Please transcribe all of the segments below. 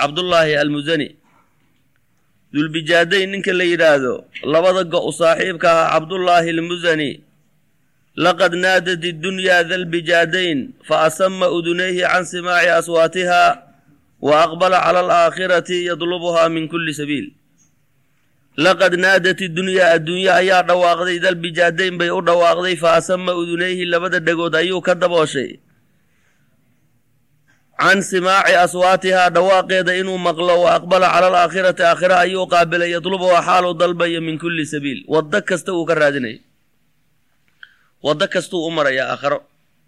cabdullaahi almusani dulbijaadayn ninka la yidhaahdo labada go' saaxiibka ahaa cabdullaahi almusani laqad naadat iddunyaa dalbijaadayn fa asama udunayhi can simaaci aswaatiha wa aqbala cala alaakhirati yadlubuhaa min kulli sabiil laqad naadat iddunyaa adduunya ayaa dhawaaqday dalbijaadayn bay u dhawaaqday fa asama udunayhi labada dhegood ayuu ka dabooshay can simaaci aswaatihaa dhawaaqeeda inuu maqlo wa aqbala cala alaakhirati aakhira ayuu qaabilay yadlubuhaa xaaluu dalbayo min kulli sabiil waddo kasta uu ka raadinayo waddo kastuu u marayaa aakhiro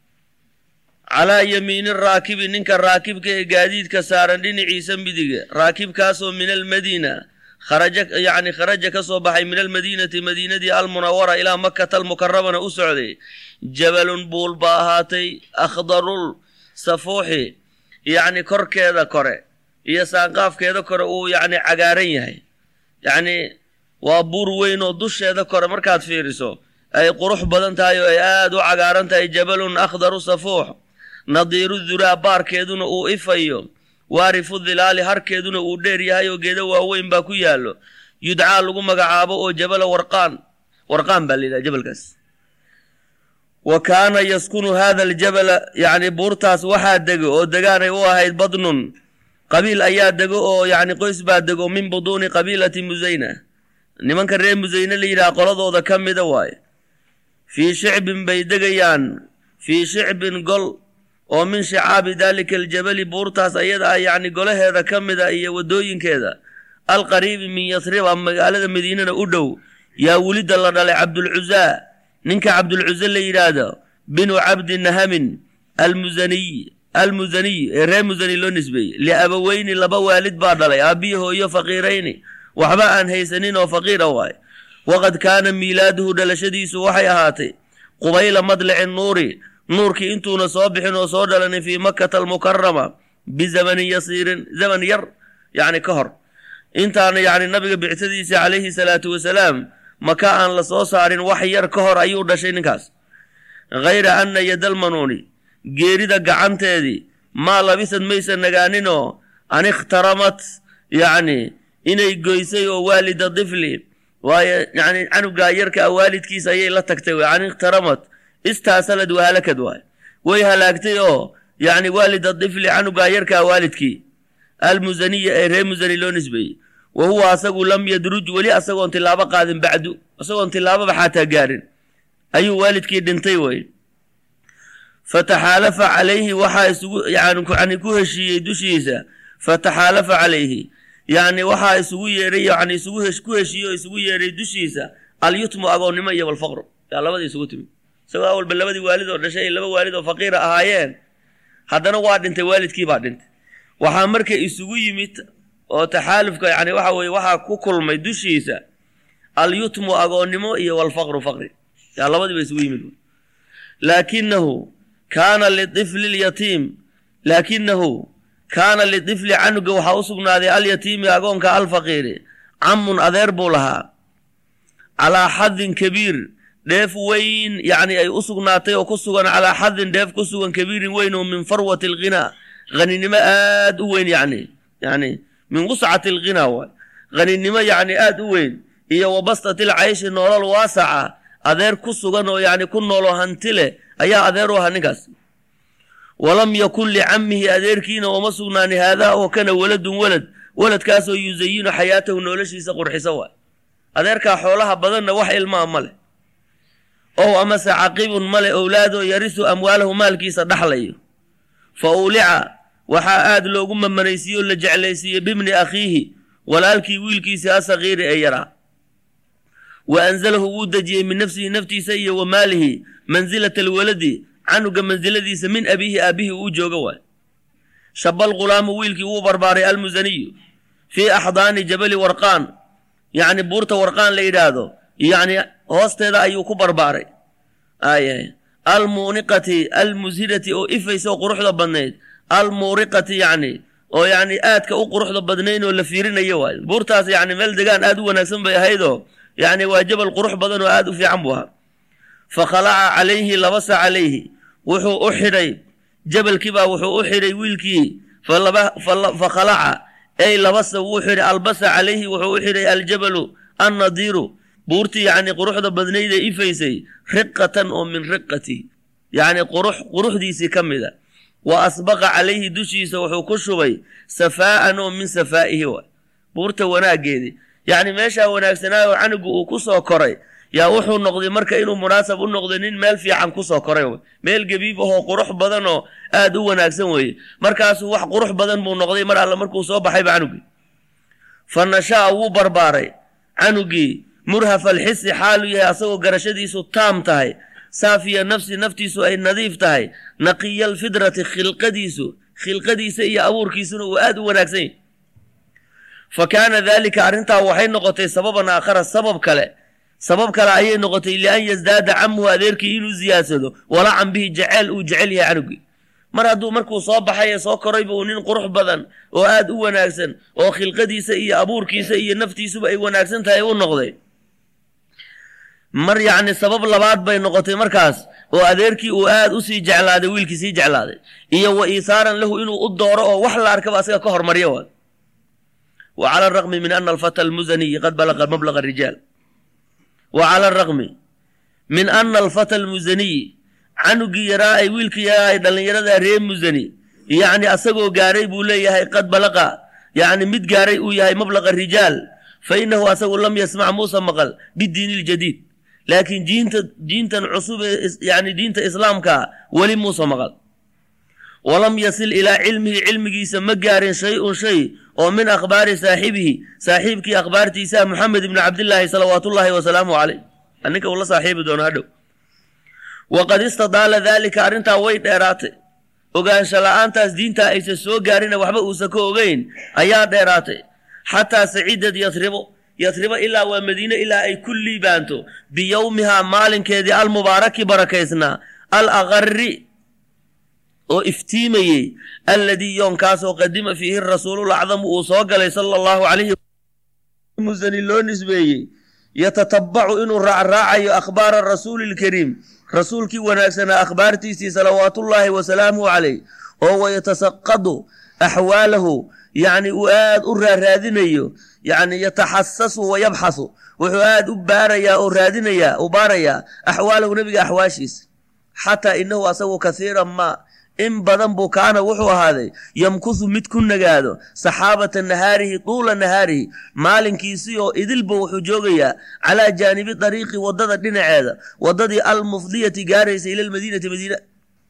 calaa yamiini raakibi ninka raakibka ee gaadiidka saaran dhinaciisa midiga raakibkaasoo min almadiina kharaja yacni kharaja ka soo baxay min almadiinati madiinadii almunawara ilaa makata almukarabana u socday jabalun buul ba ahaatay akhdarul safuuxi yacni korkeeda kore iyo saanqaafkeeda kore uu yacni cagaaran yahay yacni waa buur weyn oo dusheeda kore markaad fiiriso ay qurux badan tahay oo ay aada u cagaaran tahay jabalun akhdaru safuux nadiiru duraa baarkeeduna uu ifayo waarifu dilaali harkeeduna uu dheer yahay oo geeda waaweyn baa ku yaallo yudcaa lagu magacaabo oo jabala warqaan warqaan baa la yidhaha jabalkaas wa kaana yaskunu hada aljabala yacni buurtaas waxaa dego oo degaanay u ahayd badnun qabiil ayaa dego oo yacni qoys baa dego min buduuni qabiilati musayna nimanka reer musayne la yidhaha qoladooda ka mida waaye fii shicbin bay degayaan fii shicbin gol oo min shicaabi daalika aljabali buurtaas ayada ah yacni golaheeda ka mida iyo waddooyinkeeda alqariibi min yasriba magaalada madiinana u dhow yaa welidda la dhalay cabdulcuzaa ninka cabdulcuze la yidhaahdo binu cabdi nahamin almusaniy almusaniy ee reer musani loo nisbeeyey liabaweyni laba waalid baa dhalay aabbiyi hooyo faqiirayni waxba aan haysanin oo faqiira waay waqad kaana miilaaduhu dhalashadiisu waxay ahaatay qubayla madlici nuuri nuurkii intuuna soo bixin oo soo dhalanin fii makkata almukarama bizamanin yasiirin zaman yar yacni ka hor intaana yacni nabiga bictadiisa calayhi salaatu wasalaam maka aan la soo saarin wax yar ka hor ayuu dhashay ninkaas hayra anna yadalmanuuni geerida gacanteedii maa labisad maysa nagaaninoo an ikhtaramat yacni inay goysay oo waalida difli waayo yacni canugaa yarka a waalidkiisa ayay la tagtay way an ikhtaramat istaasalad wahalakad waay way halaagtay oo yacni waalida difli canugaa yarkaa waalidkii almusaniya ee reer musani loo nisbeeyey wa huwa asagu lam yadruj weli asagoon tilaabo qaadin bacdu isagoon tilaababa xaataa gaarin ayuu waalidkii dhintay wey fataxaalafa calayhi waxaa isugu yani ku heshiiyey dushiisa fataxaalafa calayhi yacni waxaa isugu yeeray yani isugu ku heshiiyey oo isugu yeeray dushiisa alyutmu agoonnimo iyo walfaqru yaa labadii isugu timid isagoo awalba labadii waalid oo dhashay ay laba waalid oo faqiira ahaayeen haddana waa dhintay waalidkii baa dhintay waxaa marka isugu yimid oo taxaalufka yani waxa weye waxaa ku kulmay dushiisa alyutmu agoonnimo iyo walfaqru faqri yaa labadiiba isugu yimid laakinahu kaana liifli lyatiim laakinahu kaana lidifli canuga waxaa u sugnaaday alyatiimi agoonka alfaqiiri camun adeer buu lahaa calaa xadin kabiir dheef weyn yacni ay u sugnaatay oo ku sugan calaa xadin dheef ku sugan kabiirin weyn oo min farwati alghinaa haninimo aad u weyn yacni yacni min wuscati alghinaa waay haninimo yacni aad u weyn iyo wabastatil cayshi noolal waasaca adeer ku sugan oo yacni ku nooloo hanti leh ayaa adeer u ahaa ninkaas walam yakun licammihi adeerkiina ooma sugnaani haadaa oo kana waladun walad waladkaasoo yusayinu xayaatahu noloshiisa qurxiso waay adeerkaa xoolaha badanna wax ilmaa ma leh ow amase caqibun male owlaadoo yarisu amwaalahu maalkiisa dhaxlayo fa ulica waxaa aad loogu mamanaysiiye oo la jeclaysiiyey bibni akhiihi walaalkii wiilkiisii asakiiri ee yaraa wa anzalahu wuu dejiyey min nafsihi naftiisa iyo wa maalihi mansilata alwaladi canuga mansiladiisa min abiihi aabihii uu jooga waay shabal ghulaamu wiilkii wuu barbaaray almusaniyu fii axdaani jabali warqaan yacni buurta warqaan la yidhaahdo yacni hoosteeda ayuu ku barbaaray ay almuuniqati almushirati oo ifaysa oo quruxda badnayd almuuriqati yacni oo yacni aadka u quruxda badnayn oo la fiirinayo waay buurtaas yacni meel degaan aad u wanaagsan bay ahaydoo yacni waa jabal qurux badan oo aad u fiican buu ahaa fa khalaca calayhi labasa calayhi wuxuu u xidhay jabalkiibaa wuxuu u xidhay wiilkii fa khalaca ey labasa wuu xidhay albasa calayhi wuxuu u xidhay aljabalu annadiiru buurtii yacni quruxda badnayda ifaysay riqatan oo min riqati yacni qurux quruxdiisii ka mid a wa asbaqa calayhi dushiisa wuxuu ku shubay safaa'an oo min safaa'ihi wa buurta wanaaggeedii yacni meeshaa wanaagsanaayo canugu uu ku soo koray yaa wuxuu noqday marka inuu munaasab u noqday nin meel fiican kusoo koray w meel gebiib ahoo qurux badan oo aad u wanaagsan weeye markaasuu wax qurux badan buu noqday mar alle markuu soo baxayba canugii fa nasha'a wuu barbaaray canugii murhafa alxisi xaaluu yahay asagoo garashadiisu taam tahay saafiya nafsi naftiisu ay nadiif tahay naqiya alfidrati khilqadiisu khilqadiisa iyo abuurkiisuna uu aad u wanaagsan yahy fa kaana daalika arrintaa waxay noqotay sababan aakhara sabab kale sabab kale ayay noqotay lian yasdaada camuhu adeerkii inuu ziyaadsado walacan bihi jeceyl uu jecel yahay canugii mar hadduu markuu soo baxay ee soo korayba uu nin qurux badan oo aad u wanaagsan oo khilqadiisa iyo abuurkiisa iyo naftiisuba ay wanaagsan tahay u noqday mar yacni sabab labaad bay noqotay markaas oo adeerkii uu aad u sii jeclaaday wiilkii sii jeclaaday iyo wa iisaaran lahu inuu u dooro oo wax la arkaba asaga ka hormaryo wa wa cala araqmi min ana alfata almusaniyi qad balaqa mablaqa rijaal wa cala araqmi min ana alfata almusaniyi canugii yaraa ay wiilkii yaraa ay dhallinyarada ree musani yacni asagoo gaaray buu leeyahay qad balaqa yacni mid gaaray uu yahay mablaqa rijaal fa inahu asagu lam yasmac muusa maqal bidiini iljadiid laakiin diinta diintan cusub ee yani diinta islaamkaa weli muusa maqal walam yasil ilaa cilmihi cilmigiisa ma gaarin shay-un shay oo min akhbaari saaxibihi saaxiibkii akhbaartiisaa moxamed ibni cabdillaahi salawaatullaahi wasalaamu caleyh ninka uu la saaxiibi doono hadhow waqad istadaala daalika arrintaa way dheeraatay ogaansha la-aantaas diintaa aysan soo gaarina waxba uusan ka ogeyn ayaa dheeraatay xataa saciidad yasribo yasribo ilaa waa madiine ilaa ay ku liibaanto biyowmihaa maalinkeedii almubaaraki barakaysnaa al aqari oo iftiimayey alladii yoonkaasoo qadima fiihi rasuulul acdamu uu soo galay sala allahu calayhi musani loo nisbeeyey yatatabacu inuu raacraacayo akhbaara rasuuli lkariim rasuulkii wanaagsanaa akhbaartiisii salawaatullaahi wasalaamuhu caleyh oo wayatasaqadu axwaalahu yacni uu aad u raaraadinayo yacni yataxasasu wa yabxasu wuxuu aad u baarayaa oo raadinayaa u baarayaa axwaalahu nebiga axwaashiisa xataa inahu asagu kasiiran maa in badan buu kaana wuxuu ahaaday yamkusu mid ku nagaado saxaabata nahaarihi tuula nahaarihi maalinkiisii oo idilba wuxuu joogayaa calaa jaanibi dariiqi waddada dhinaceeda waddadii almufdiyati gaaraysa ila lmadiinati madiina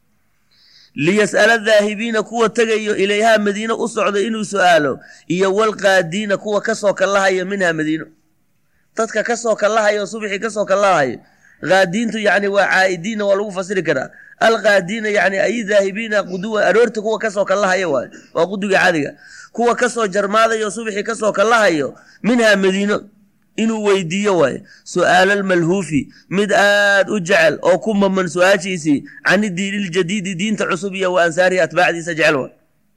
liyas'ala daahibiina kuwa tegayo ilayhaa madiino u socda inuu su'aalo iyo walqaadiina kuwa kasoo kallahaya minha madiino dadka kasoo kallahayo subxii kasoo kallahayo qaadiintu yacni waa caa'idiinna waa lagu fasiri karaa alqaadiina yacni ay daahibiina quduwa aroorta kuwa kasoo kallahaya waayo waa quduga cadiga kuwa kasoo jarmaadayo subxii kasoo kallahayo minhaa madiino inuu weydiiyo waayo su'aala malhuufi mid aad u jecel oo ku maman su-aashiisii cani diiniljadiidi diinta cusub iyo wa ansaarihi atbaacdiisa jecel waay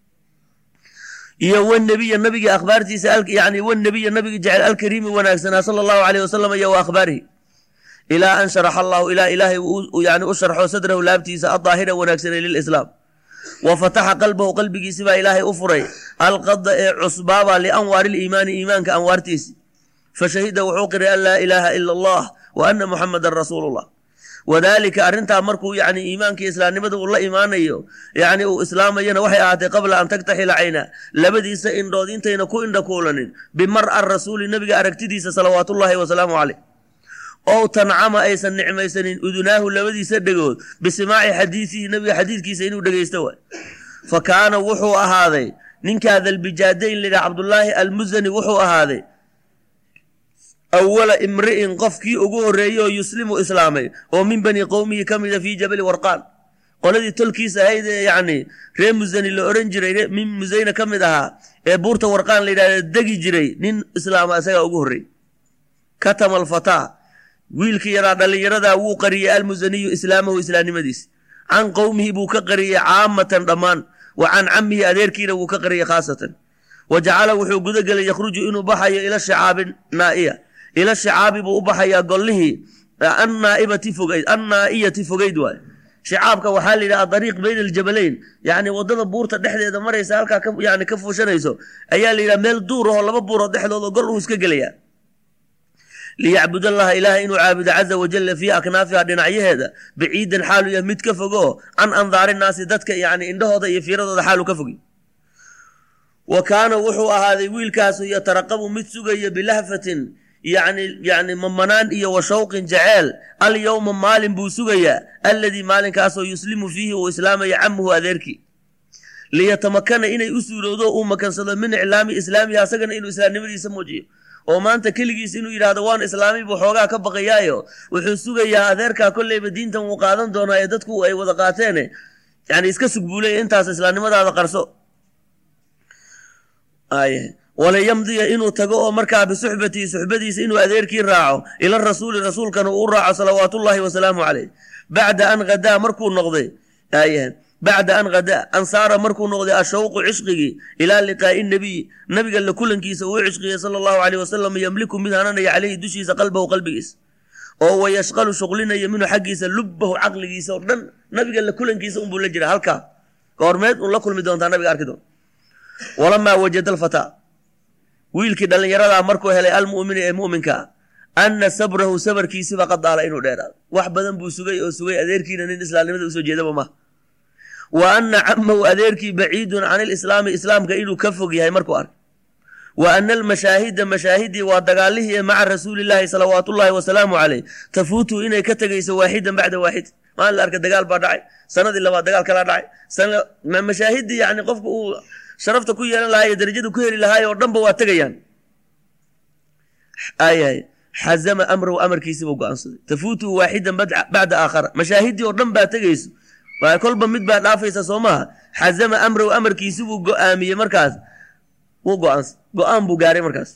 iyo wnebiya nabigii akhbaartiisa yani wnebiya nabigi jecel alkariimi wanaagsanaa sala allahu aleyh wasalam iyo wa akhbaarihi ilaa an sharaxa allahu ilaa ilaahay yani u sharxo sadrahu laabtiisa adaahira wanaagsanay lilislaam wa fataxa qalbahu qalbigiisibaa ilaahay u furay alqada ee cusbaaba lianwaari liimaani iimaanka anwaartiisi fashahida wuxuu qiray an laa ilaaha ila allah wa ana muxamadan rasuulullah wadaalika arrintaa markuu yani iimaankii islaamnimada uu la imaanayo yani uu islaamayana waxay ahaatay qabla an tagtaxila cayna labadiisa indhood intayna ku indha kuulanin bimar-a rasuuli nabiga aragtidiisa salawaatullaahi wasalaamu caleyh ow tancama aysan nicmaysanin udunaahu labadiisa dhegood bisimaaci xadiisihi nabiga xadiidkiisa inuu dhegaysto waay fa kaana wuxuu ahaaday ninkaa dalbijaadayn layidhaha cabdullaahi almusani wuxuu ahaaday awala imri'in qofkii ugu horreeyey oo yuslimu islaamay oo min bani qowmihi ka mida fii jabali warqaan qoladii tolkiisa ahayd ee yacni ree musani la odhan jiray min musayna ka mid ahaa ee buurta warqaan la yidhahda degi jiray nin islaama isagaa ugu horreeyey katama alfataa wiilkii yaraa dhallinyaradaa wuu qariyey almusaniyu islaamahu islaamnimadiisa can qowmihi buu ka qariyey caamatan dhammaan wa can camihi adeerkiina wuu ka qariyey khaasatan wa jacala wuxuu guda gelay yakhruju inuu baxayo ila shicaabi naa'iya ila shicaabi buu u baxayaa gollihii annaaibati fogayd annaa'iyati fogayd waay shicaabka waxaa la yidhaha dariiq bayna aljabalayn yacni waddada buurta dhexdeeda maraysa halkaa ka yani ka fuushanayso ayaa la yidhaha meel duur ahoo laba buuroo dhexdooda gol uu iska gelayaa liyacbud allaha ilaahay inuu caabudo caza wajalla fii aknaafiha dhinacyaheeda baciidan xaalu yahay mid ka fogo can andaari naasi dadka yani indhahooda iyo fiiradooda xaalu ka fogi wa kaana wuxuu ahaaday wiilkaasu yataraqabu mid sugaya bilahfatin yani yani mamanaan iyo wa shawqin jaceel alyowma maalin buu sugayaa alladii maalinkaasoo yuslimu fiihi uu islaamaya camuhu adeerkii liyatamakana inay u suurowdo uu makansado min iclaami islaamihi asagana inuu islaamnimadiisa muujiyo oo maanta keligiis inuu yidhaahdo waan islaami buu xoogaa ka baqayaayo wuxuu sugayaa adeerkaa kolleyba diintan wuu qaadan doonaa ee dadku ay wada qaateene yani iska sugbuulay intaas islaamnimadaada qarso walayamdiya inuu tago oo markaa bisuxbatihi suxbadiisa inuu adeerkii raaco ila rasuuli rasuulkana uu raaco salawaatullaahi wasalaamu caleyh bacda an hadaa markuu noqday bacda an hadaa an saara markuu noqday ashawqu cishqigii ilaa liqaa'i nabiy nabiga la kulankiisa uu cishqiyay sala allahu caleyh wasalam yamliku mid hananaya caleyhi dushiisa qalbahu qalbigiisa oo wayashqalu shuqlinaya minhu xaggiisa lubbahu caqligiisa oo dhan nabiga la kulankiisa unbuu la jira halkaa goormeed un la kulmi doontaa nabiga arki doon walamaa wajada alfataa wiilkii dhallinyaradaa markuu helay almu'mini ee mu'minka ah anna sabrahu sabarkiisiba qad daala inuu dheeraado wax badan buu sugay oo sugay adeerkiina nin islaamnimada usoo jeedaba maha wa anna camahu adeerkii baciidun can ilislaami islaamka inuu ka fog yahay markuu ark wa ana almashaahida mashaahidii waa dagaalihii ee maca rasuulillaahi salawaatullaahi wasalaamu caleyh tafuutu inay ka tegayso waaxidan bacda waaxid maalin la arka dagaal baa dhacay sanadii labaad dagaal kalaa dhacay mashaahidii yani qofka uu sharafta ku yeelan lahaa iyo darajada ku heli lahaay oo dhanba waa tegayaan ayahay xazama amrahu amarkiisiibuu go-aansaday tafuutuhu waaxidan bacda aakhara mashaahidii oo dhan baa tegayso waa kolba mid baa dhaafaysa soo maha xazama amrahu amarkiisibuu go-aamiyey markaas wuu go-aansa go-aan buu gaaray markaas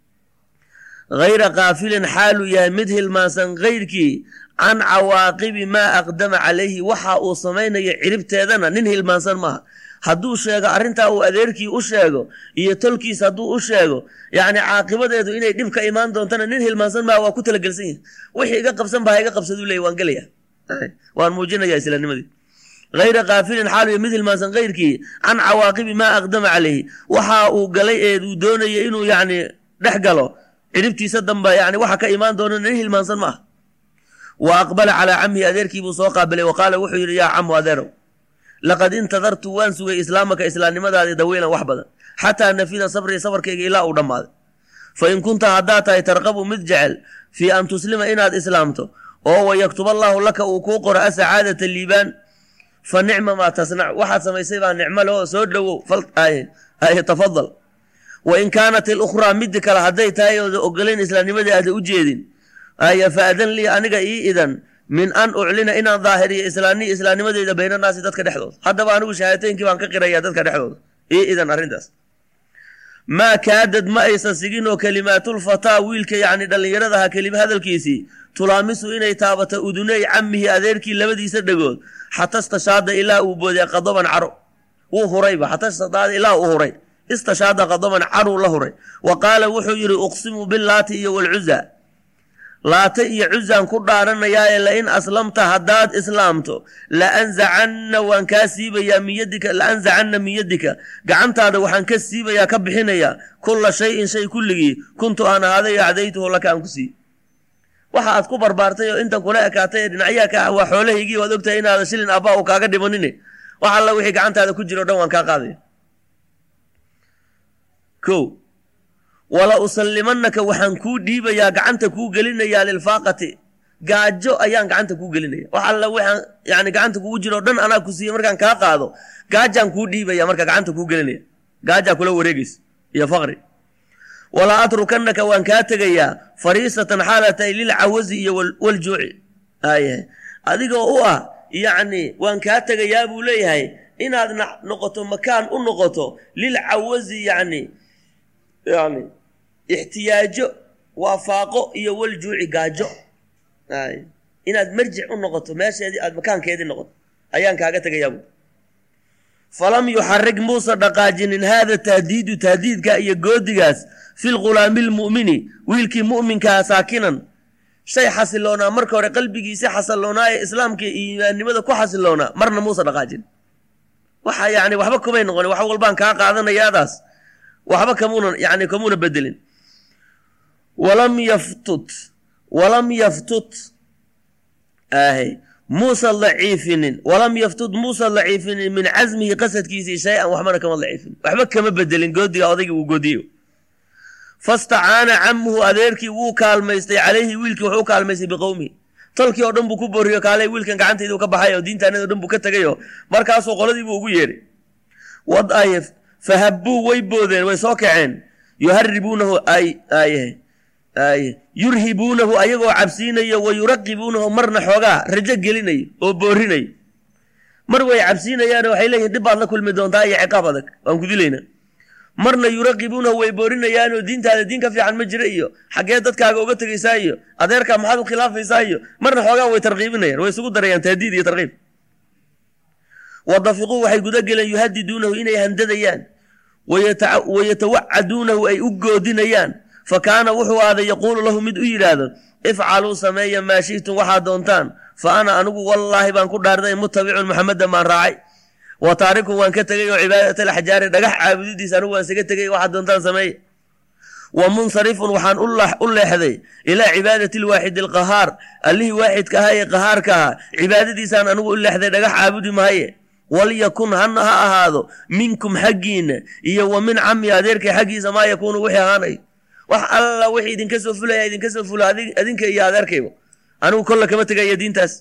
hayra kaafilin xaaluu yahay mid hilmaansan kayrkii can cawaaqibi maa aqdama calayhi waxa uu samaynaya ciribteedana nin hilmaansan maaha hadduu sheego arrintaa uu adeerkii u sheego iyo tolkiis hadduu u sheego yacni caaqibadeedu inay dhib ka imaan doontana nin hilmaansan maaha waa ku talagelsan yahi wixii iga qabsan baa iga qabsaduu leey waan gelaya waan muujinaya islaamnimadii hayra kaafilin xaaluya mid hilmaansan kayrkii can cawaaqibi maa aqdama calayhi waxa uu galay ee uu doonaya inuu yacni dhex galo ciribtiisa damba yani waxa ka imaan doona nin hilmaansan ma ah wa aqbala calaa camihi adeerkiibuu soo qaabilay wa qaala wuxuu yidhi yaa camu adeerow laqad intadartu waan sugay islaamaka islaamnimadaadii dawiilan wax badan xataa nafida sabrii sabarkayga ilaa uu dhammaaday fa in kunta haddaad tahay tarqabu mid jecel fii an tuslima inaad islaamto oo wayaktub allaahu laka uu kuu qoro asacaadata liibaan fa nicma maa tasnac waxaad samaysay baa nicmo leh oo soo dhowow tafadal wa in kaanat ilukhraa midi kale hadday tahay ooda ogolayn islaamnimadii aada u jeedin aya fa adan lii aniga ii idan min an uclina inaan daahiriyo islaani islaamnimadeyda baynanaasi dadka dhexdooda haddaba anigu shahaateynkii baan ka qiraya dadka dhexdooda ii idan arrintaas maa kaadad ma aysan sigin oo kalimaatulfataa wiilka yacni dhallinyaradaha kelima hadalkiisii tulaamisu inay taabato uduney camihi adeerkii labadiisa dhegood xata istashaada ilaa uu booday qadaban caro wuu hurayba xata istadaada ilaa uu huray istashaada qadaban caruu la huray wa qaala wuxuu yidhi uqsimu bilaati iyo walcuza laata iyo cuzaan ku dhaaranayaaye lain aslamta haddaad islaamto laanzacanna waan kaa siibayaa min yadika laanzacanna min yadika gacantaada waxaan ka siibayaa ka bixinayaa kulla shayin shay kulligii kuntu aan ahaaday acdaytuhu laka aan ku siiy waxa aad ku barbaartay oo intan kula ekaatay ee dhinacyaha ka ah waa xoolahaygii waad ogtahay inaada shilin abbaa u kaaga dhimanine wax alla wixii gacantaada ku jiro o dhan waan kaa qaadaya o wala usallimanaka waxaan kuu dhiibayaa gacanta kuu gelinayaa lilfaaqati gaajo ayaan gacanta kuu gelinaya wax alla waxaan yani gacanta kugu jiro o dhan anaa ku siiye markaan kaa qaado gaajaan kuu dhiibaya marka gacanta kuu gelinaya gaajaa kula wareegaysa iyo faqri walaa atrukanaka waan kaa tegayaa fariisatan xaalatay lilcawazi iyo waljuuci ay adigoo u ah yacni waan kaa tegayaa buu leeyahay inaad noqoto makaan u noqoto lilcawazi yani yani ixtiyaajo waafaaqo iyo waljuuci gaajo inaad marjic u noqoto meesheedii aad makaankeedii noqoto ayaan kaaga tegayaabu falam yuxarig muusa dhaqaajinin haada tahdiidu tahdiidka iyo goodigaas fi lghulaami lmu'mini wiilkii mu'minkaa saakinan shay xasiloonaa marka hore qalbigiisi xasiloonaa ee islaamka iyo iimaannimada ku xasiloonaa marna muusa dhaqaajin waxa yani waxba kumay noqonin wax walbaan kaa qaadanayaadaas waxba kamuuna yani kamuuna bedelin walam yaftut walam yaftut ahe muusa daciifinin walam yaftut muusa daciifinin min casmihi qasadkiisii shay-an waxbana kama daciifin waxba kama bedelin goodiga odaygii uu goodiyo fastacaana camuhu adeerkii wuu kaalmaystay calayhi wiilkii wuxuu u kaalmaystay biqowmihi tolkii oo dhan buu ku booriyo kaale wiilkan gacantayduu ka baxay oo diintaanado dhan buu ka tegayo markaasuu qoladiibuu ugu yeedhay wad ay fahabbuu way boodeen way soo kaceen yuharibuunahu ay aye aye yurhibuunahu ayagoo cabsiinayo wa yuraqibuunahu marna xoogaa rajo gelinayo oo boorinayo mar way cabsiinayaano waxay leeyihin dhib baad la kulmi doontaa iyo ciqaab adag waan ku dilaynaa marna yuraqibuunahu way boorinayaanoo diintaada diin ka fiican ma jira iyo xaggee dadkaaga uga tegaysaa iyo adeerkaa maxaad u khilaafaysaa iyo marna xoogaa way tarqiibinayaan way isugu darayaan tahdiid iyo tarqiib wadafiquu waxay guda geleen yuhadiduunahu inay handadayaan wayatawacaduunahu ay u goodinayaan fa kaana wuxuu aaday yaquulu lahu mid u yidhaahdo ifcaluu sameeya maa shi'tum waxaad doontaan fa ana anigu wallaahi baan ku dhaarday mutabicun maxamedan baan raacay wa taarikun waan ka tegay oo cibaadatal axjaari dhagax caabudidiisa anigu waan isaga tegay waxaad doontaan sameeya wa munsarifun waxaan u leexday ilaa cibaadati lwaaxidi alqahaar allihii waaxidka ahaa ee qahaarka ahaa cibaadadiisaan anigu u leexday dhagax caabudi mahaye walyakun hana ha ahaado minkum xaggiinna iyo wa min cami adeerkay xaggiisa maa yakuunu wixii ahaanayo wax alla wixii idinka soo fulaya idinka soo fula adinka iyo adeerkayba anigu kolla kama tegaya diintaas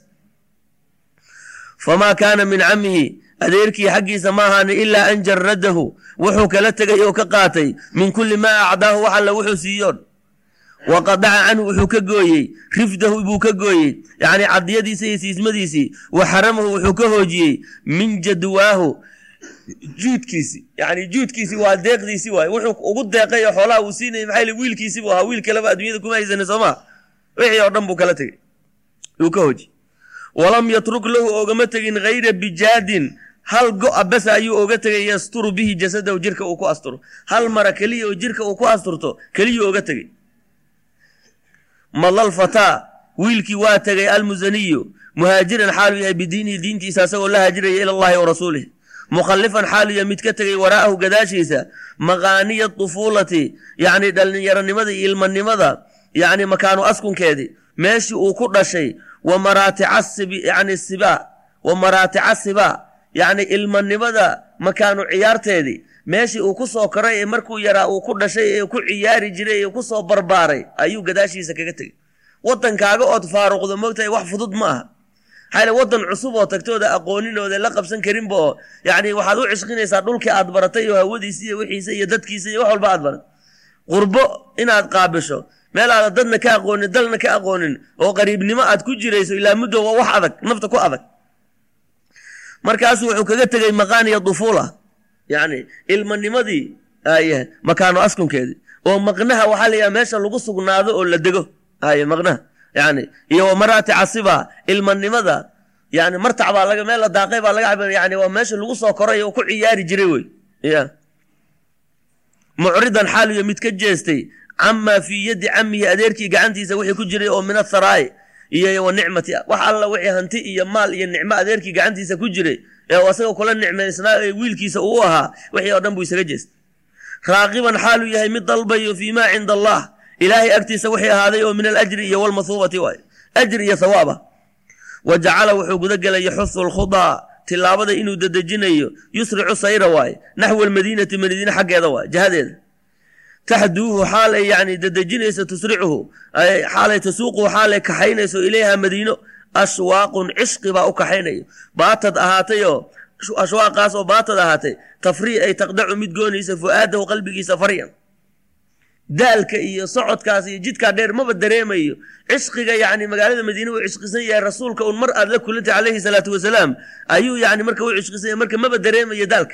famaa kaana min camihi adeerkii xaggiisa ma ahaanin ilaa an jaradahu wuxuu kala tegay oo ka qaatay min kulli maa acdaahu wax alla wuxuu siiyoon wa qadaca canhu wuxuu ka gooyey rifdahu buu ka gooyey yacni cadiyadiisa iyo siismadiisii wa xaramahu wuxuu ka hoojiyey min jadwaahu juudkiisi yani juudkiisi waa deeqdiisi waay wuxuu ugu deeqay oo xoolaha uu siinayay maxaa yili wiilkiisi buu ahaa wiil kaleba adduunyada kuma haysanin soo maa wixii oo dhan buu kala tegey uu ka hoojiyey walam yatruk lahu ogama tegin hayra bijaadin hal go-a basa ayuu oga tegay yasturu bihi jasadahu jirka uu ku asturo hal mara keliya oo jirka uu ku asturto keliyuu oga tegey madlal fataa wiilkii waa tegay almusaniyu muhaajiran xaalu yahay bidiinihi diintiisa asagoo la haajiraya ila allahi wa rasuulih mukhallifan xaalu yahay mid ka tegay waraa'ahu gadaashiisa maqaaniya tufuulati yacni dhallinyaronimada iyo ilmanimada yacni makaanu askunkeedii meeshii uu ku dhashay wa maraatica yani siba wa maraatica siba yacni ilmanimada makaanu ciyaarteedii meeshii uu ku soo koray ee markuu yaraa uu ku dhashay ee ku ciyaari jiray ee ku soo barbaaray ayuu gadaashiisa kaga tegey waddankaaga ood faaruqdo moogtahay wax fudud ma aha maxaa waddan cusub oo tagtooda aqooninooda la qabsan karinba oo yacni waxaad u cishqinaysaa dhulkii aad baratay oo hawadiisa iyo wixiisa iyo dadkiisa iyo wax walba aad barat qurbo inaad qaabisho meel aada dadna ka aqoonin dalna ka aqoonin oo qariibnimo aad ku jirayso ilaa muddo waa wax adag nafta ku adag markaasu wuxuu kaga tegey maqaaniya dufuula yacni ilmanimadii aye makaano askunkeedii oo maqnaha waxaa la yidhaha meesha lagu sugnaado oo la dego aye maqnaha yani iyo wa maraati casiba ilmanimada yani martac baa laga meel la daaqay baa laga cabir yani waa meesha lagu soo koray oo ku ciyaari jiray wey ya mucridan xaaliyo mid ka jeestay camaa fii yaddi camihi adeerkii gacantiisa wixii ku jiray oo min atharaa'i iyo wa nicmati wax alla wixii hanti iyo maal iyo nicmo adeerkii gacantiisa ku jiray ee asagoo kula nicmaysnaa ee wiilkiisa uu ahaa wixii oo dhan buu isaga jeestay raaqiban xaaluu yahay mid dalbayo fii maa cinda allah ilaahay agtiisa wixii ahaaday oo min alajri iyo walmathuubati waay ajri iyo thawaaba wa jacala wuxuu guda gelay yaxusu lkhudaa tilaabada inuu dedejinayo yusricu sayra waaye naxwa almadiinati madiine xaggeeda waay jihadeeda taxduuhu xaal ay yani dedejinayso tusricuhu xaalay tasuuquhu xaalay kaxaynayso ilayha madiino ashwaaqun cishqi baa u kaxaynayo baatad ahaatayoo ashwaaqaas oo baatad ahaatay tafrii ay taqdacu mid goonaysa fu'aadahu qalbigiisa faryan daalka iyo socodkaas iyo jidkaa dheer maba dareemayo cishqiga yani magaalada madiine uu cishqisan yahay rasuulka un mar aad la kulantay calayhi salaatu wasalaam ayuu yani marka u cishqisan yahay marka maba dareemayo daalka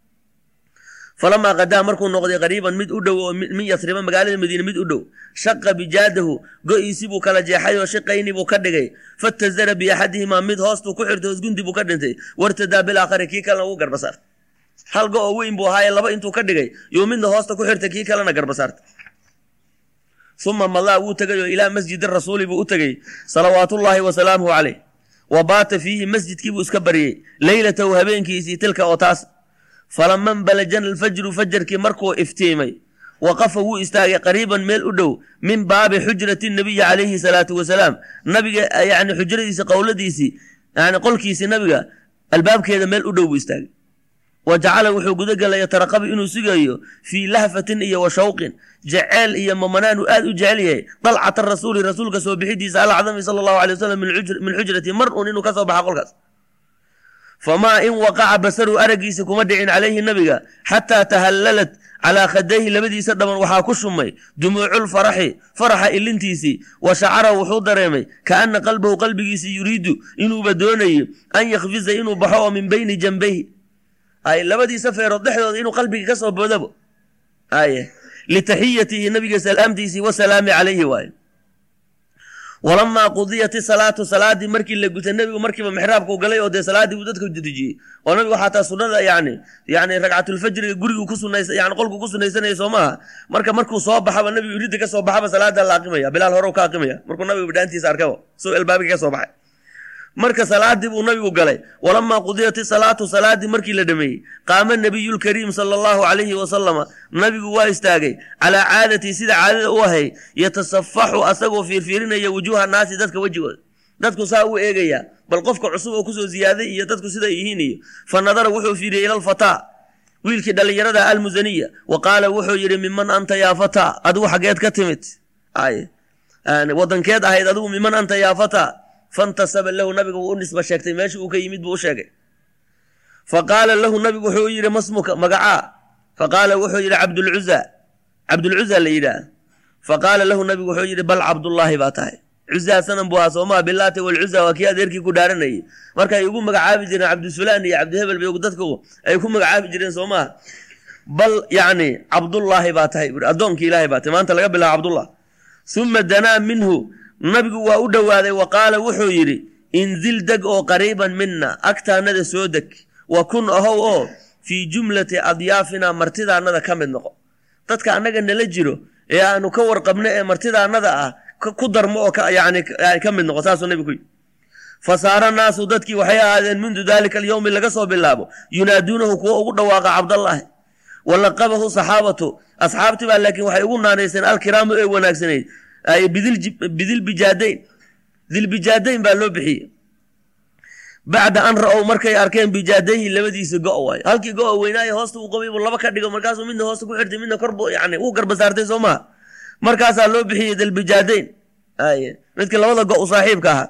falamaa qadaa markuu noqday qariiban mid u dhow oo min yasriba magaalada madiine mid u dhow shaqa bijaadahu go-iisi buu kala jeexay oo shiqayni buu ka dhigay fatazara biaxadihimaa mid hoostuu ku xirtay hoosgundi buu ka dhintay wartadaa bilaakhari kii kalena ugu garbasaartay hal go oo weyn buu ahaaye laba intuu ka dhigay yuu midna hoosta ku xirtay kii kalena garbasaartay uma madaa wuu tegay oo ilaa masjidi rasuuli buu u tegey salawaatullaahi wasalaamuhu caleyh wa baata fiihi masjidkiibuu iska baryey leylatahu habeenkiisii tilka oo taas falama nbalajana alfajru fajarkii markuu iftiimay waqafa wuu istaagay qariiban meel u dhow min baabi xujrati nabiyi calayhi salaatu wasalaam nabiga yani xujradiisi qowladiisii yani qolkiisii nabiga albaabkeeda meel u dhow buu istaagay wa jacala wuxuu gudagelay yataraqabu inuu sugayo fii lahfatin iyo wa shawqin jeceel iyo mamanaan uu aad u jecel yahay dalcata rasuuli rasuulka soo bixidiisa alcadami sala allahu alay wasalam min xujrati mar uun inuu ka soo baxa qolkaas famaa in waqaca basaru araggiisa kuma dhicin calayhi nabiga xataa tahallalat calaa khadayhi labadiisa dhaban waxaa ku shumay dumuuculfaraxi faraxa ilintiisii wa shacara wuxuu dareemay kaana qalbahu qalbigiisi yuriidu inuuba doonayo an yakhfisa inuu baxo oo min bayni janbayhi ay labadiisa feerood dhexdooda inuu qalbiga ka soo boodabo aye litaxiyatihi nabiga salaamtiisii wasalaami calayhi waaye walamaa qudiyat isalaatu salaadii markii la gutay nebigu markiiba mixraabkuu galay oo dee salaadii buu dadka dejiyey oo nabigu xataa sunada yani yani ragcatulfajriga gurigu ku sunaysa yani qolku ku sunaysanaya soo maaha marka markuu soo baxaba nabigu ridda ka soo baxaba salaada la aqimaya bilaal hore ka aqimaya markuu nabigu bidhaantiisa arkaba soo elbaabiga ka soo baxay marka salaadii buu nabigu galay walamaa qudiyat isalaatu salaadii markii la dhameeyey qaama nabiyulkariim sala allahu calayhi wasalama nabigu waa istaagay calaa caadatii sida caadada u ahay yatasafaxu asagoo fiirfiirinaya wujuuha naasi dadka wejigooda dadku saa u eegaya bal qofka cusub oo kusoo ziyaaday iyo dadku siday yihiin iyo fa nadara wuxuu fiiriyey ila alfataa wiilkii dhallinyarada almusaniya wa qaala wuxuu yidhi miman anta yaa fataa adigu xaggeed ka timid wadankeed ahayd adigu miman anta yaa fataa fantasaba lahu nabiga wuu u nisba sheegtay meesha uu ka yimid buu u sheegay fa qaala lahu nabigu wuxuu yidhi masmuka magacaa fa qaala wuxuu yidhi cabdulcuza cabdulcuza la yidhaah fa qaala lahu nabigu wuxuu yidhi bal cabdullaahi baa tahay cuzaa sanan buu ahaa soomaa bilaati walcuza waa kii adeerkii ku dhaaranayay markay ugu magacaabi jireen cabdisulaan iyo cabdihebel bay dadku ay ku magacaabi jireen soo maha bal yacni cabdullaahi baa tahay buuri addoonkii ilaahay baa tahay maanta laga bilaabo cabdullah uma danaa minhu nabigu waa u dhowaaday wa qaala wuxuu yidhi inzil deg oo qariiban mina agtaannada soo deg wa kun ahow oo fii jumlati adyaafina martidaannada ka mid noqo dadka annaga nala jiro ee aanu ka warqabno ee martidaannada ah ku darmo oo yani ka mid noqo saasuu nabigu ku yidhi fa saara naasu dadkii waxay ahaadeen mundu daalika alyowmi laga soo bilaabo yunaaduunahu kuwa ugu dhawaaqa cabdallaahi wa laqabahu saxaabatu asxaabtii baa laakiin waxay ugu naanayseen alkiraamu ee wanaagsanayd bidilbijaadayn dilbijaadayn baa loo bixiyey bacda an ra-ow markay arkeen bijaadayhi labadiisa go- waay halkii go- weynaayo hoosta uu qabay buu laba ka dhigo markaasuu midna hoosta ku xirtay midna korbu yani uu garba saartay soo maha markaasaa loo bixiyey dilbijaadayn ay midka labada go- u saaxiibka ahaa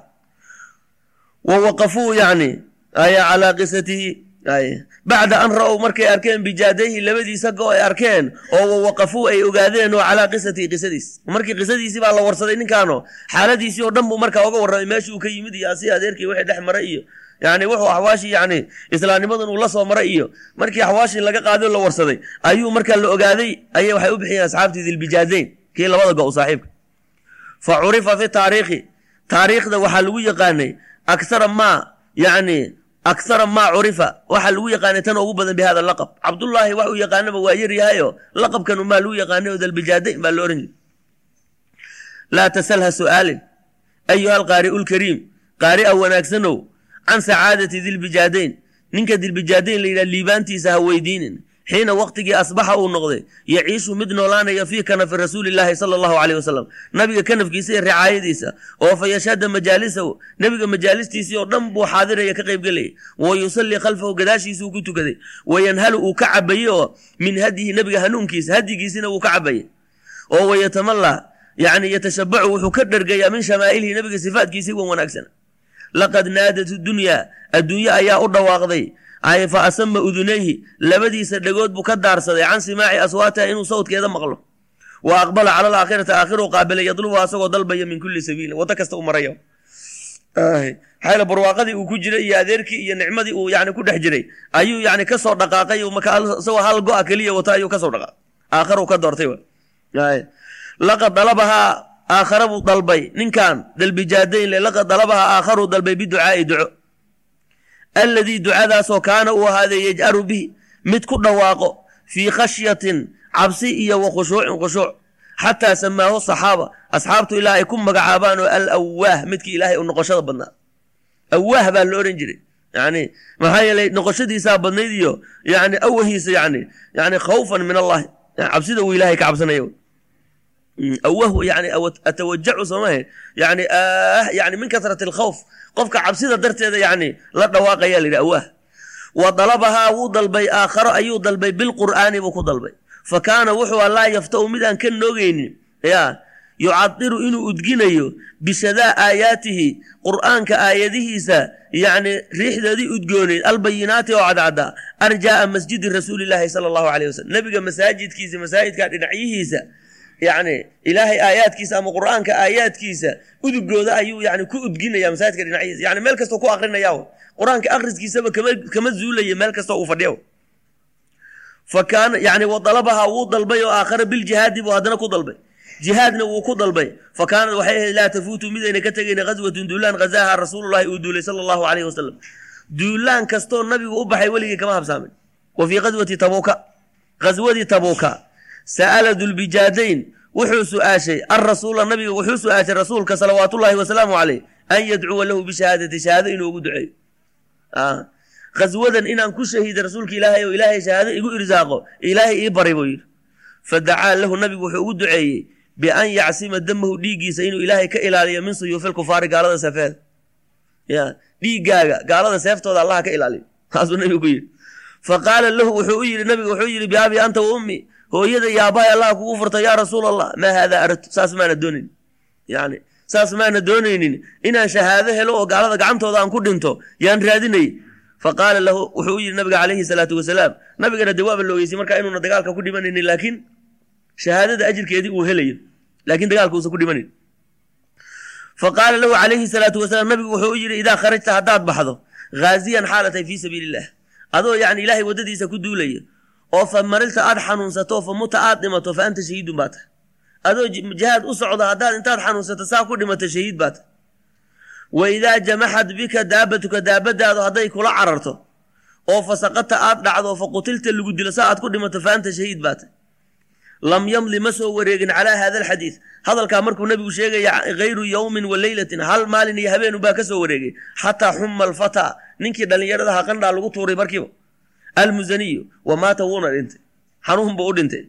wa waqafuu yani ay calaa qisatihi ay bacda an ra-ow markay arkeen bijaadayhi labadiisa go ay arkeen oo wawaqafuu ay ogaadeen oo calaa qisatihi qisadiis markii qisadiisii baa la warsaday ninkaano xaaladiisii oo dhan buu markaa oga warramay meesha uu ka yimid iyo asi adeerkii wixii dhex maray iyo yani wuxuu axwaashii yani islaamnimadan uu la soo maray iyo markii axwaashii laga qaaday oo la warsaday ayuu markaa la ogaaday ayay waxay u bixiyeen asxaabtii dilbijaadayn kii labada go saaxiibka fa curifa fi taariikhi taariikhda waxaa lagu yaqaanay aksara maa yani akhara maa curifa waxaa lagu yaqaanay tan ugu badan bi hada laqab cabdullaahi wax uu yaqaanaba waa yaryahayo laqabkanu maa lagu yaqaanay oo dalbijaadayn baa lo ohan jiray laa tasalha su'aalin ayuha alqaari'u lkariim qaari'a wanaagsanow can sacaadati dilbijaadayn ninka dilbijaadayn la yidhaha liibaantiisa ha weydiinin xiina waqtigii asbaxa uu noqday yaciishu mid noolaanaya fii kanafi rasuulillaahi sala allahu caleyh wasalam nabiga kanafkiisa iyo ricaayadiisa oo fa yashhada majaalisahu nebiga majaalistiisii oo dhan buu xaadiraya ka qaybgelayay wa yusallii khalfahu gadaashiisuu ku tukaday wayanhalu uu ka cabayey oo min hadyihi nebiga hanuunkiisa hadyigiisina wuu ka cabayay oo wayatamallaa yacni yatashabacu wuxuu ka dhergayaa min shamaa'ilihi nebiga sifaatkiisii wan wanaagsan laqad naadat dunyaa adduunye ayaa u dhawaaqday ay fa asama udunayhi labadiisa dhagood buu ka daarsaday can simaaci aswaatiha inuu sawdkeeda maqlo wa aqbala cala alaakhirati aakhiru qaabilay yadlubu asagoo dalbaya min kulli sabiilin waddo kasta u marayo maxaa barwaaqadii uu ku jiray iyo adeerkii iyo nicmadii uu yani ku dhex jiray ayuu yani kasoo dhaqaaqay isagoo hal go-a keliya wata ayuu kasoo dhaqaaqay aakharu ka doortay laqad dalabahaa aakhara buu dalbay ninkan dalbijaadayn le laqad dalabahaa aakharuu dalbay biducaai duco alladii ducadaasoo kaana uu ahaaday yaj'aru bihi mid ku dhawaaqo fii khashyatin cabsi iyo wa khushuucin khushuuc xataa samaahu saxaaba asxaabtu ilaa ay ku magacaabaan oo al awaah midkii ilaahay u noqoshada badnaa awaah baa la odhan jiray yani maxaa yeelay noqoshadiisaa badnayd iyo yani awahiisa yani yani khawfan min allahi cabsida uu ilahay ka cabsanaya awah yani atawajacu soomahe yani ah yani min kasrati alkhawf qofka cabsida darteeda yani la dhawaaqaya la yidhi awaah wa dalabahaa wuu dalbay aakharo ayuu dalbay bilqur'aani buu ku dalbay fa kaana wuxuu laa yaftau mid aan ka noogeynin ya yucadiru inuu udginayo bishadaa aayaatihi qur'aanka aayadihiisa yacni riixdoodii udgooneyd albayinaati oo cadcadda arjaa'a masjidi rasuulilaahi sala allahu caleyh wasalam nebiga masaajidkiisa masaajidka dhinacyihiisa yacni ilaahay aayaadkiisa ama qur'aanka aayaadkiisa udugooda ayuu yani ku udginaya masaajidka dhinacyihiisa yani meel kastoo ku akrinaya qur-aanka akhriskiisaba kama kama zuulaya meel kastoo uu fadhiya fa kaana yani wadalabahaa wuu dalbay oo aakhara biljihaadi buu haddana ku dalbay jihaadna wuu ku dalbay fa kaanad waxay ahayd laa tafuutu midayna ka tegayna ghaswatun duulaan ghazaaha rasuululahi uu duulay sala allahu caleyhi wasalam duulaan kastoo nabigu u baxay weligii kama habsaamin wa fii ghaswati tabuuka ghaswadii tabuuka sa'ala dulbijaadayn wuxuu su-aashay alrasuula nabiga wuxuu su-aashay rasuulka salawaatullaahi wasalaamu caleyh an yadcuwa lahu bishahaadati shahaado inuu ugu duceeyo khaswadan inaan ku shahiida rasuulka ilaahay oo ilaahay shahaado igu irsaaqo ilaahay ii baray buu yidhi fa dacaa lahu nabigu wuxuu ugu duceeyey bian yacsima damahu dhiiggiisa inuu ilaahay ka ilaaliyo min suyuufil kufaari gaalada seefeeda ya dhiiggaaga gaalada seeftooda allaha ka ilaaliyo taasuu nabigu ku yidhi fa qaala lahu wuxuu u yidhi nabiga wuxuu yidhi biabi anta wa ummi hooyada yaabahay allah kugu furta yaa rasuul allah maa haadaa aradtu saas maana doonayn yani saas maana doonaynin inaan shahaado helo oo gaalada gacantooda aan ku dhinto yaan raadinay fa qaala lahu wuxuu u yidhi nabiga calayhi salaatu wasalaam nabigana dee waaba loogeysay markaa inuuna dagaalka ku dhimanaynin laakiin shahaadada ajirkeedii uu helayo laakiin dagaalka uusan ku dhimanayn fa qaala lahu calayhi salaatu wasalaam nabigu wuxuu u yidhi idaa kharajta haddaad baxdo haaziyan xaalatay fii sabiili illah adoo yani ilaahay waddadiisa ku duulaya oo fa marilta aad xanuunsato fa muta aad dhimato fa anta shahiidun baa tahay adoo jihaad u socda haddaad intaad xanuunsato saa ku dhimato shahiid baa tahay wa idaa jamaxad bika daabatuka daabadaadu hadday kula cararto oo fasaqata aad dhacdo fa qutilta lagu dilo saa aad ku dhimato fa anta shahiid baa tahay lam yamli ma soo wareegin calaa hada alxadiid hadalkaa markuu nabigu sheegaya hayru yowmin wa leylatin hal maalin iyo habeenu baa ka soo wareegay xataa xuma alfataa ninkii dhallinyaradaha qandhaa lagu tuuray markiiba almusaniyu wa maata wuuna dhintay xanuun buu u dhintay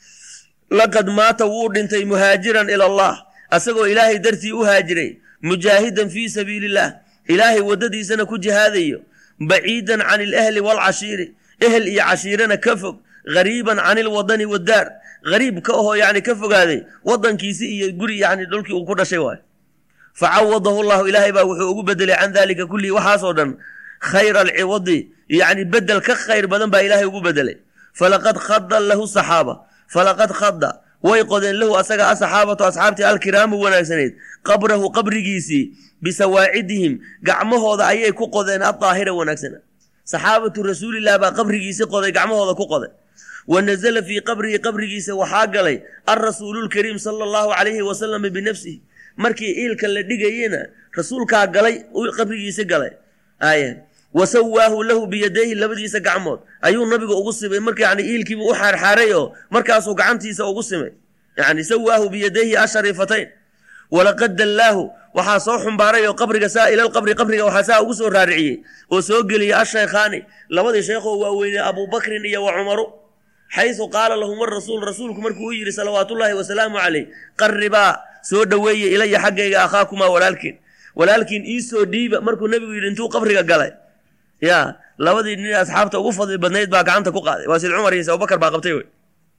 laqad maata wuu dhintay muhaajiran ila allah asagoo ilaahay dartii u haajiray mujaahidan fii sabiili illah ilaahay waddadiisana ku jihaadayo baciidan can ilahli waalcashiiri ehel iyo cashiirana ka fog gariiban can ilwadani waddaar gariib ka ahoo yani ka fogaaday wadankiisi iyo guri yani dhulkii uu ku dhashay waay fa cawadahu llahu ilaahay baa wuxuu ugu bedelay can dalika kullihi waxaasoo dhan khayra alciwadi yani bedel ka khayr badan baa ilaahay ugu bedelay falaqad khada lahu saxaaba falaqad khada way qodeen lahu asaga asaxaabatu asxaabtii alkiraamu wanaagsaneyd qabrahu qabrigiisii bisawaacidihim gacmahooda ayay ku qodeen adaahira wanaagsana saxaabatu rasuulilah baa qabrigiisi qoday gacmahooda ku qoday wa nazala fii qabrihi qabrigiisa waxaa galay alrasuululkariim sala allahu calayhi wasalama binafsihi markii iilka la dhigayena rasuulkaa galay qabrigiisi galay aaya wa sawaahu lahu biyadayhi labadiisa gacmood ayuu nabiga ugu simay marka yani iilkiibu u xaarxaaray oo markaasuu gacantiisa ugu simay yani sawaahu biyadayhi ashariifatayn walaqad dallaahu waxaa soo xumbaaray oo qabriga saa ilalqabri qabriga waxaa saa ugu soo raariciyey oo soo geliyey ashaykhaani labadii sheekhoo waaweynee abubakrin iyo wa cumaru xaysu qaala lahum arasuul rasuulku markuu u yidhi salawaatullaahi wasalaamu caleyh qarribaa soo dhoweeye ilaya xaggayga akhaakumaa walaalkiin walaalkiin iisoo dhiiba markuu nebigu yidhi intuu qabriga galay ya labadii nin asxaabta ugu fadli badnayd baa gacanta ku qaaday waa sid cumar iyo abubakar baa qabtay wey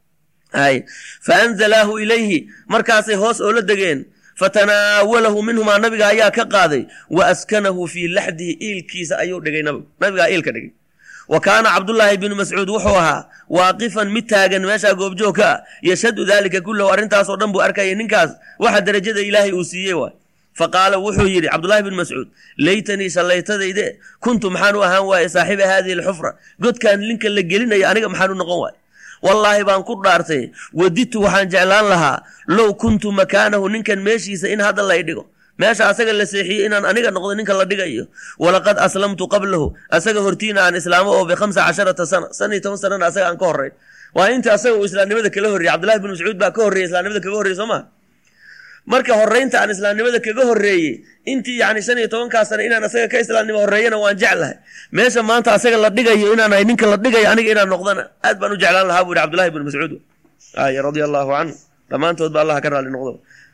ay fa anzalaahu ilayhi markaasay hoos oo la degeen fatanaawalahu minhumaa nabiga ayaa ka qaaday wa askanahu fii laxdihi iilkiisa ayuu dhigay nabigu nabigaa iilka dhigay wa kaana cabdullaahi bnu mascuud wuxuu ahaa waaqifan mid taagan meeshaa goobjoog ka ah yashhadu daalika kullahu arrintaasoo dhan buu arkayay ninkaas waxa derajada ilaahay uu siiyey waay fa qaala wuxuu yidhi cabdullaahi bn mascuud laytanii shallaytadayde kuntu maxaan u ahaan waaye saaxiba haadihi alxufra godkaan linka la gelinaya aniga maxaan u noqon waaye wallaahi baan ku dhaartay wadidtu waxaan jeclaan lahaa low kuntu makaanahu ninkan meeshiisa in hadda lay dhigo meesha asaga la seexiyey inaan aniga noqdo ninka la dhigayo walaqad aslamtu qablahu asaga hortiina aan islaamo oo bikhamsa casharata sana san iyo toban sanana asaga aan ka horrayn waa inta asaga uu islaamnimada kala horreyey cabdullahi bin mascuud baa ka horreeyey islaamnimada kaga horreyey soo ma marka horreynta aan islaamnimada kaga horreeyey intii yacni shan iyo tobankaa sane inaan asaga ka islaamnimo horreeyana waan jeclahay meesha maanta asaga la dhigayo inaan ahay ninka la dhigayo aniga inaan noqdana aad baan u jeclaan lahaa buu yihi cabdullahi bin mascuud ay radia allahu canhu dhammaantood ba allah ka raali noqdo